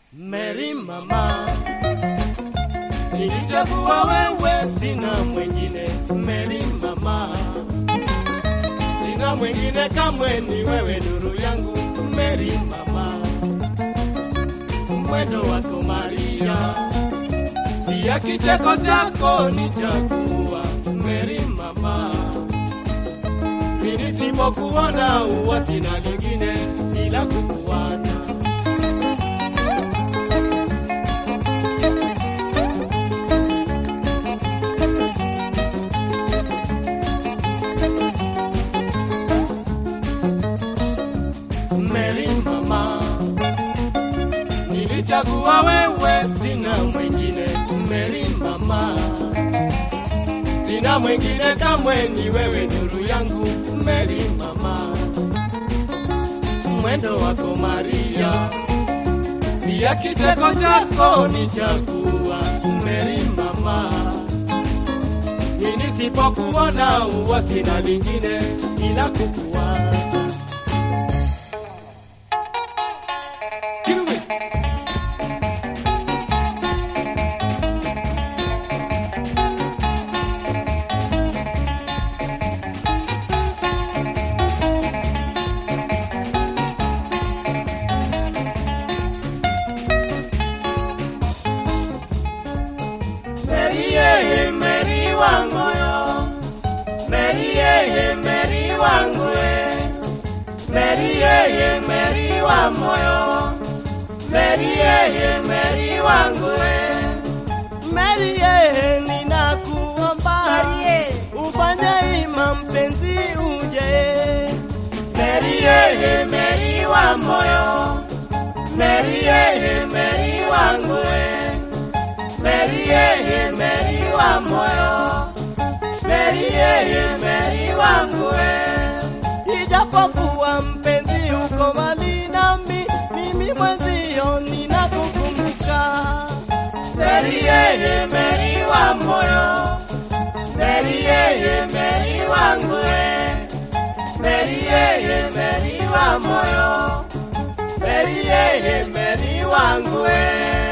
Mary mama, nilichagua wewe, sina mwingine. Mary mama, sina mwingine kamwe, ni wewe nuru yangu. Mary mama, mwendo wako Maria, pia kicheko chako ni chakuwa. Mary mama, mimi nisipokuona huwa sina lingine ila kukuwaza. Mary mama, nilichagua wewe, sina mwingine. Mary mama, sina mwingine kamwe, ni wewe nuru yangu. Mary mama, mwendo wako Maria, pia kicheko chako ni chakuwa. Mary mama, mimi nisipokuona huwa sina lingine ila kukuwaza. Kirume. Mary yeye Mary wangu yo Mary yeye Mary wangu we Mary yeye Mary wa moyo Mary yeye Mary wangu we Mary yeye ninakuomba ufanye ima mpenzi uje Mary yeye Mary wa moyo Mary yeye Mary wangu we Mary yeye Mary wa moyo Mary yeye Mary wangu we ijapokuwa mpenzi uko mbali nami mimi mwenzio ninakukumbuka Mary yeye Mary wa moyo Mary yeye Mary wangu we Mary yeye Mary wa moyo Mary yeye Mary wangu we